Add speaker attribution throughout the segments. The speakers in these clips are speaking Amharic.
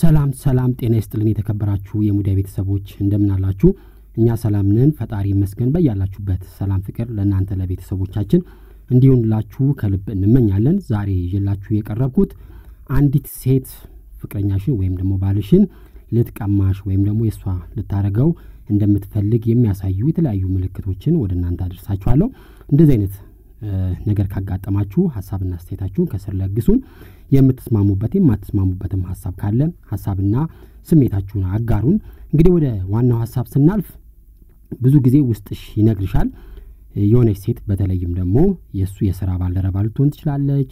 Speaker 1: ሰላም ሰላም፣ ጤና ይስጥልን የተከበራችሁ የሙዳይ ቤተሰቦች እንደምን አላችሁ? እኛ ሰላም ነን፣ ፈጣሪ ይመስገን። በያላችሁበት ሰላም ፍቅር ለእናንተ ለቤተሰቦቻችን እንዲሆንላችሁ ከልብ እንመኛለን። ዛሬ ይዤላችሁ የቀረብኩት አንዲት ሴት ፍቅረኛሽን ወይም ደግሞ ባልሽን ልትቀማሽ ወይም ደግሞ የእሷ ልታረገው እንደምትፈልግ የሚያሳዩ የተለያዩ ምልክቶችን ወደ እናንተ አደርሳችኋለሁ። እንደዚህ አይነት ነገር ካጋጠማችሁ ሀሳብና አስተያየታችሁን ከስር ለግሱን። የምትስማሙበት የማትስማሙበትም ሀሳብ ካለ ሀሳብና ስሜታችሁን አጋሩን። እንግዲህ ወደ ዋናው ሀሳብ ስናልፍ ብዙ ጊዜ ውስጥሽ ይነግርሻል። የሆነች ሴት በተለይም ደግሞ የእሱ የስራ ባልደረባ ልትሆን ትችላለች፣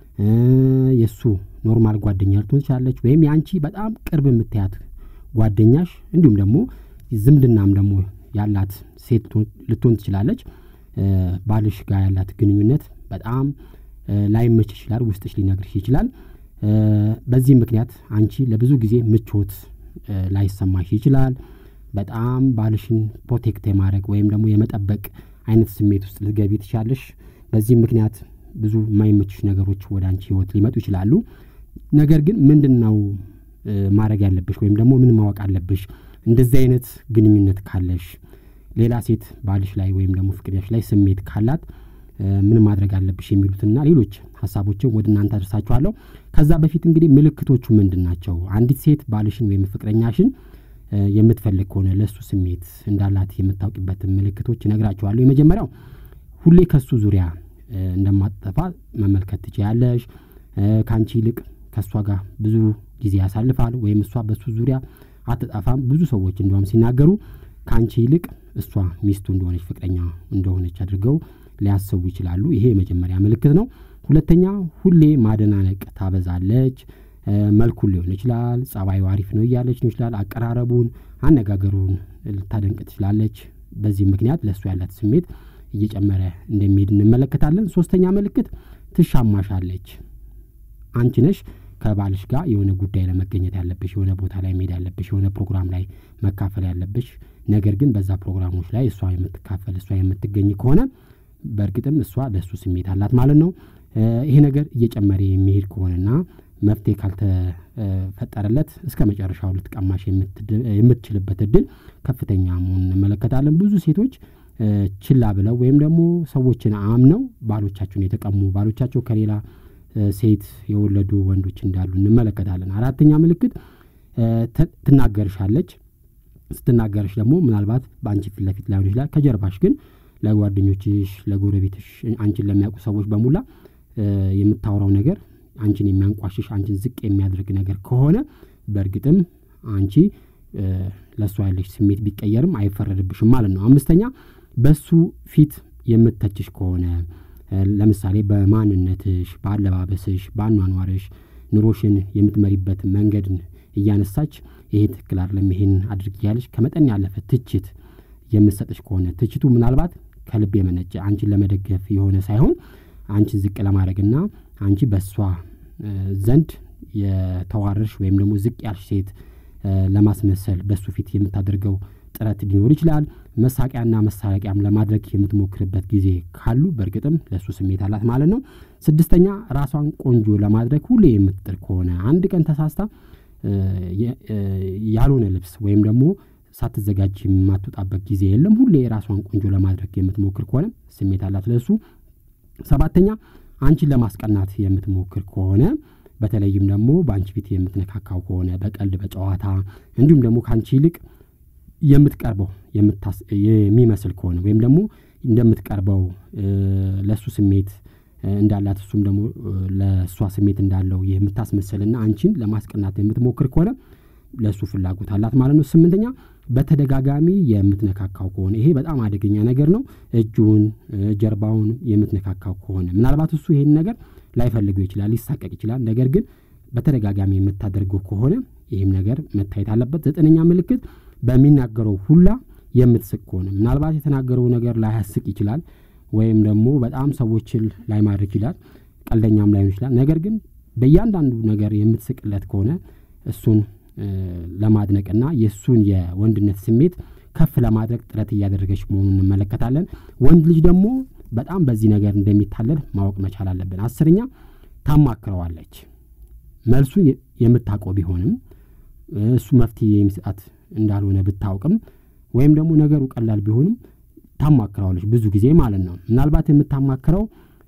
Speaker 1: የእሱ ኖርማል ጓደኛ ልትሆን ትችላለች፣ ወይም የአንቺ በጣም ቅርብ የምታያት ጓደኛሽ እንዲሁም ደግሞ ዝምድናም ደግሞ ያላት ሴት ልትሆን ትችላለች። ባልሽ ጋር ያላት ግንኙነት በጣም ላይመች ይችላል፣ ውስጥሽ ሊነግርሽ ይችላል። በዚህ ምክንያት አንቺ ለብዙ ጊዜ ምቾት ላይሰማሽ ይችላል። በጣም ባልሽን ፕሮቴክት የማድረግ ወይም ደግሞ የመጠበቅ አይነት ስሜት ውስጥ ልትገቢ ትችላለሽ። በዚህም ምክንያት ብዙ የማይመችሽ ነገሮች ወደ አንቺ ህይወት ሊመጡ ይችላሉ። ነገር ግን ምንድን ነው ማድረግ ያለብሽ ወይም ደግሞ ምን ማወቅ አለብሽ? እንደዚህ አይነት ግንኙነት ካለሽ ሌላ ሴት ባልሽ ላይ ወይም ደግሞ ፍቅረኛሽ ላይ ስሜት ካላት ምን ማድረግ አለብሽ የሚሉትና ሌሎች ሀሳቦችን ወደ እናንተ አደርሳችኋለሁ። ከዛ በፊት እንግዲህ ምልክቶቹ ምንድን ናቸው? አንዲት ሴት ባልሽን ወይም ፍቅረኛሽን የምትፈልግ ከሆነ ለእሱ ስሜት እንዳላት የምታውቂበትን ምልክቶች እነግራችኋለሁ። የመጀመሪያው ሁሌ ከሱ ዙሪያ እንደማትጠፋ መመልከት ትችያለሽ። ከአንቺ ይልቅ ከእሷ ጋር ብዙ ጊዜ ያሳልፋል ወይም እሷ በሱ ዙሪያ አትጠፋም። ብዙ ሰዎች እንዲሁም ሲናገሩ ከአንቺ ይልቅ እሷ ሚስቱ እንደሆነች ፍቅረኛ እንደሆነች አድርገው ሊያስቡ ይችላሉ። ይሄ የመጀመሪያ ምልክት ነው። ሁለተኛ ሁሌ ማደናነቅ ታበዛለች። መልኩን ሊሆን ይችላል፣ ጸባዩ አሪፍ ነው እያለች ነው ይችላል፣ አቀራረቡን፣ አነጋገሩን ልታደንቅ ትችላለች። በዚህ ምክንያት ለእሱ ያላት ስሜት እየጨመረ እንደሚሄድ እንመለከታለን። ሶስተኛ ምልክት ትሻማሻለች። አንቺ ነሽ ከባልሽ ጋር የሆነ ጉዳይ ለመገኘት ያለብሽ፣ የሆነ ቦታ ላይ መሄድ ያለብሽ፣ የሆነ ፕሮግራም ላይ መካፈል ያለብሽ፣ ነገር ግን በዛ ፕሮግራሞች ላይ እሷ የምትካፈል እሷ የምትገኝ ከሆነ በእርግጥም እሷ ለእሱ ስሜት አላት ማለት ነው። ይሄ ነገር እየጨመረ የሚሄድ ከሆነና መፍትሄ ካልተፈጠረለት እስከ መጨረሻው ልትቀማሽ የምትችልበት እድል ከፍተኛ መሆኑን እንመለከታለን። ብዙ ሴቶች ችላ ብለው ወይም ደግሞ ሰዎችን አምነው ባሎቻቸውን የተቀሙ ባሎቻቸው ከሌላ ሴት የወለዱ ወንዶች እንዳሉ እንመለከታለን። አራተኛ ምልክት ትናገርሻለች። ስትናገርሽ ደግሞ ምናልባት በአንቺ ፊት ለፊት ላይሆን ይችላል፣ ከጀርባሽ ግን ለጓደኞችሽ፣ ለጎረቤትሽ፣ አንቺን ለሚያውቁ ሰዎች በሙላ የምታወራው ነገር አንቺን የሚያንቋሽሽ አንቺን ዝቅ የሚያደርግ ነገር ከሆነ በእርግጥም አንቺ ለእሷ ያለሽ ስሜት ቢቀየርም አይፈረድብሽም ማለት ነው። አምስተኛ በሱ ፊት የምተችሽ ከሆነ ለምሳሌ በማንነትሽ፣ በአለባበስሽ፣ በአኗኗርሽ ኑሮሽን የምትመሪበት መንገድን እያነሳች ይሄ ትክክል አይደለም፣ ይሄን አድርግ እያለች ከመጠን ያለፈ ትችት የምትሰጥሽ ከሆነ ትችቱ ምናልባት ከልብ የመነጨ አንቺን ለመደገፍ የሆነ ሳይሆን አንቺን ዝቅ ለማድረግና አንቺ በእሷ ዘንድ የተዋረድሽ ወይም ደግሞ ዝቅ ያልሽ ሴት ለማስመሰል በእሱ ፊት የምታደርገው ጥረት ሊኖር ይችላል። መሳቂያና መሳለቂያም ለማድረግ የምትሞክርበት ጊዜ ካሉ በእርግጥም ለእሱ ስሜት አላት ማለት ነው። ስድስተኛ ራሷን ቆንጆ ለማድረግ ሁሌ የምትጥር ከሆነ አንድ ቀን ተሳስታ ያልሆነ ልብስ ወይም ደግሞ ሳትዘጋጅ የማትወጣበት ጊዜ የለም። ሁሌ ራሷን ቆንጆ ለማድረግ የምትሞክር ከሆነ ስሜት አላት ለእሱ። ሰባተኛ አንቺን ለማስቀናት የምትሞክር ከሆነ በተለይም ደግሞ በአንቺ ፊት የምትነካካው ከሆነ በቀልድ በጨዋታ እንዲሁም ደግሞ ከአንቺ ይልቅ የምትቀርበው የሚመስል ከሆነ ወይም ደግሞ እንደምትቀርበው ለእሱ ስሜት እንዳላት እሱም ደግሞ ለእሷ ስሜት እንዳለው የምታስመስልና አንቺን ለማስቀናት የምትሞክር ከሆነ ለእሱ ፍላጎት አላት ማለት ነው። ስምንተኛ በተደጋጋሚ የምትነካካው ከሆነ ይሄ በጣም አደገኛ ነገር ነው። እጁን፣ ጀርባውን የምትነካካው ከሆነ ምናልባት እሱ ይሄን ነገር ላይፈልገው ይችላል፣ ሊሳቀቅ ይችላል። ነገር ግን በተደጋጋሚ የምታደርገው ከሆነ ይህም ነገር መታየት አለበት። ዘጠነኛ ምልክት በሚናገረው ሁላ የምትስቅ ከሆነ ምናልባት የተናገረው ነገር ላያስቅ ይችላል፣ ወይም ደግሞ በጣም ሰዎችን ላይማርክ ይችላል፣ ቀልደኛም ላይሆን ይችላል። ነገር ግን በእያንዳንዱ ነገር የምትስቅለት ከሆነ እሱን ለማድነቅና የእሱን የወንድነት ስሜት ከፍ ለማድረግ ጥረት እያደረገች መሆኑን እንመለከታለን። ወንድ ልጅ ደግሞ በጣም በዚህ ነገር እንደሚታለል ማወቅ መቻል አለብን። አስረኛ ታማክረዋለች። መልሱን የምታውቀው ቢሆንም እሱ መፍትሄ የሚሰጣት እንዳልሆነ ብታውቅም ወይም ደግሞ ነገሩ ቀላል ቢሆንም ታማክረዋለች ብዙ ጊዜ ማለት ነው። ምናልባት የምታማክረው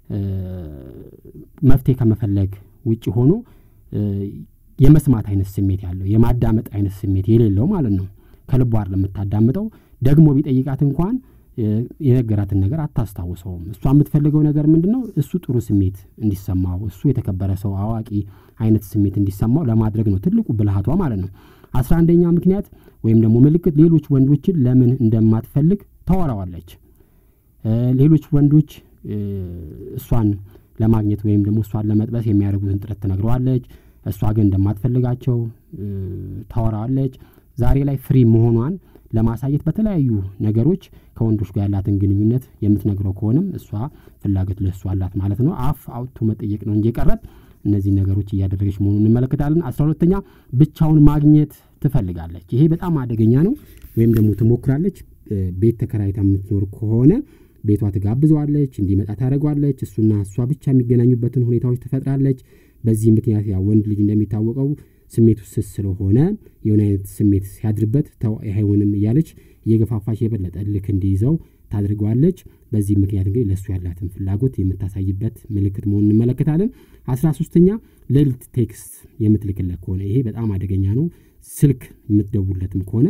Speaker 1: መፍትሄ ከመፈለግ ውጭ ሆኖ የመስማት አይነት ስሜት ያለው የማዳመጥ አይነት ስሜት የሌለው ማለት ነው። ከልቧ ለምታዳምጠው ደግሞ ቢጠይቃት እንኳን የነገራትን ነገር አታስታውሰውም። እሷ የምትፈልገው ነገር ምንድን ነው? እሱ ጥሩ ስሜት እንዲሰማው፣ እሱ የተከበረ ሰው አዋቂ አይነት ስሜት እንዲሰማው ለማድረግ ነው ትልቁ ብልሃቷ ማለት ነው። አስራ አንደኛ ምክንያት ወይም ደግሞ ምልክት ሌሎች ወንዶችን ለምን እንደማትፈልግ ታወራዋለች። ሌሎች ወንዶች እሷን ለማግኘት ወይም ደግሞ እሷን ለመጥበስ የሚያደርጉትን ጥረት ትነግረዋለች። እሷ ግን እንደማትፈልጋቸው ታወራዋለች። ዛሬ ላይ ፍሪ መሆኗን ለማሳየት በተለያዩ ነገሮች ከወንዶች ጋር ያላትን ግንኙነት የምትነግረው ከሆነም እሷ ፍላጎት ለእሱ አላት ማለት ነው። አፍ አውጥቶ መጠየቅ ነው እንጂ የቀረት እነዚህ ነገሮች እያደረገች መሆኑን እንመለከታለን። አስራ ሁለተኛ ብቻውን ማግኘት ትፈልጋለች። ይሄ በጣም አደገኛ ነው። ወይም ደግሞ ትሞክራለች። ቤት ተከራይታ የምትኖር ከሆነ ቤቷ ትጋብዘዋለች፣ እንዲመጣ ታደርገዋለች። እሱና እሷ ብቻ የሚገናኙበትን ሁኔታዎች ትፈጥራለች። በዚህ ምክንያት ያ ወንድ ልጅ እንደሚታወቀው ስሜቱ ስስ ስለሆነ የሆነ አይነት ስሜት ሲያድርበት ተው አይሆንም እያለች እየገፋፋች የበለጠ ልክ እንዲይዘው ታድርገዋለች። በዚህ ምክንያት እንግዲህ ለእሱ ያላትን ፍላጎት የምታሳይበት ምልክት መሆኑን እንመለከታለን። አስራ ሶስተኛ ሌሊት ቴክስት የምትልክለት ከሆነ ይሄ በጣም አደገኛ ነው። ስልክ የምትደውለትም ከሆነ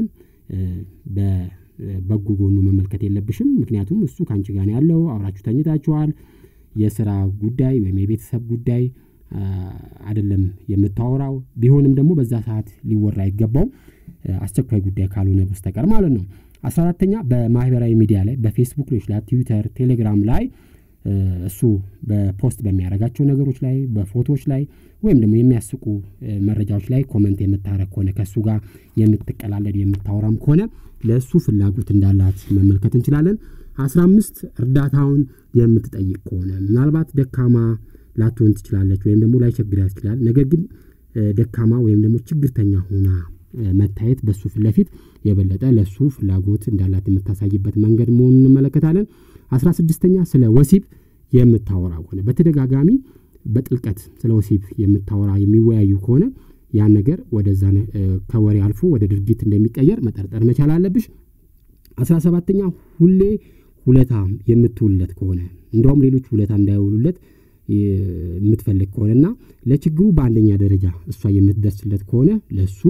Speaker 1: በበጎ ጎኑ መመልከት የለብሽም። ምክንያቱም እሱ ከአንቺ ጋር ነው ያለው፣ አብራችሁ ተኝታችኋል። የስራ ጉዳይ ወይም የቤተሰብ ጉዳይ አይደለም የምታወራው። ቢሆንም ደግሞ በዛ ሰዓት ሊወራ አይገባው አስቸኳይ ጉዳይ ካልሆነ በስተቀር ማለት ነው። አስራ አራተኛ በማህበራዊ ሚዲያ ላይ በፌስቡክ ሊሆን ይችላል፣ ትዊተር፣ ቴሌግራም ላይ እሱ በፖስት በሚያደርጋቸው ነገሮች ላይ በፎቶዎች ላይ ወይም ደግሞ የሚያስቁ መረጃዎች ላይ ኮመንት የምታረግ ከሆነ ከእሱ ጋር የምትቀላለድ የምታወራም ከሆነ ለእሱ ፍላጎት እንዳላት መመልከት እንችላለን። አስራ አምስት እርዳታውን የምትጠይቅ ከሆነ ምናልባት ደካማ ላትሆን ትችላለች ወይም ደግሞ ላይቸግራት ይችላል። ነገር ግን ደካማ ወይም ደግሞ ችግርተኛ ሆና መታየት በሱ ፊት ለፊት የበለጠ ለሱ ፍላጎት እንዳላት የምታሳይበት መንገድ መሆኑን እንመለከታለን። አስራ ስድስተኛ ስለ ወሲብ የምታወራ ከሆነ በተደጋጋሚ በጥልቀት ስለ ወሲብ የምታወራ የሚወያዩ ከሆነ ያን ነገር ወደዛ ከወሬ አልፎ ወደ ድርጊት እንደሚቀየር መጠርጠር መቻል አለብሽ። አስራ ሰባተኛ ሁሌ ውለታ የምትውልለት ከሆነ እንደውም ሌሎች ውለታ እንዳይውሉለት የምትፈልግ ከሆነና ለችግሩ በአንደኛ ደረጃ እሷ የምትደርስለት ከሆነ ለሱ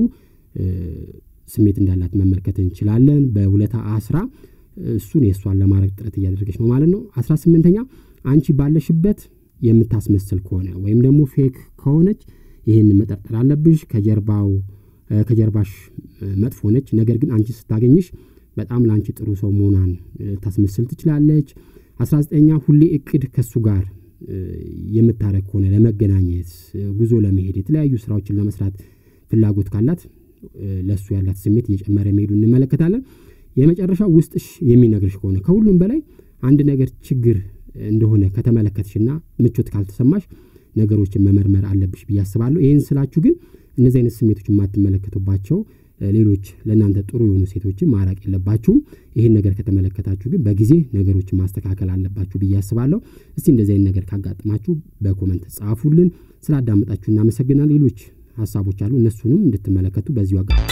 Speaker 1: ስሜት እንዳላት መመልከት እንችላለን። በውለታ አስራ እሱን የእሷን ለማድረግ ጥረት እያደረገች ነው ማለት ነው። አስራ ስምንተኛ አንቺ ባለሽበት የምታስመስል ከሆነ ወይም ደግሞ ፌክ ከሆነች ይህን መጠርጠር አለብሽ። ከጀርባው ከጀርባሽ መጥፎ ነች፣ ነገር ግን አንቺ ስታገኝሽ በጣም ለአንቺ ጥሩ ሰው መሆኗን ታስመስል ትችላለች። አስራ ዘጠኛ ሁሌ እቅድ ከእሱ ጋር የምታረግ ከሆነ ለመገናኘት፣ ጉዞ ለመሄድ፣ የተለያዩ ስራዎችን ለመስራት ፍላጎት ካላት ለእሱ ያላት ስሜት እየጨመረ መሄዱ እንመለከታለን። የመጨረሻው ውስጥሽ የሚነግርሽ ከሆነ ከሁሉም በላይ አንድ ነገር ችግር እንደሆነ ከተመለከትሽና ምቾት ካልተሰማሽ ነገሮችን መመርመር አለብሽ ብዬ አስባለሁ። ይህን ስላችሁ ግን እነዚህ አይነት ስሜቶች የማትመለከቱባቸው ሌሎች ለእናንተ ጥሩ የሆኑ ሴቶችን ማራቅ የለባችሁም። ይህን ነገር ከተመለከታችሁ ግን በጊዜ ነገሮችን ማስተካከል አለባችሁ ብዬ አስባለሁ። እስቲ እንደዚህ አይነት ነገር ካጋጥማችሁ በኮመንት ጻፉልን። ስላዳመጣችሁ እናመሰግናል። ሌሎች ሀሳቦች አሉ፣ እነሱንም እንድትመለከቱ በዚሁ አጋ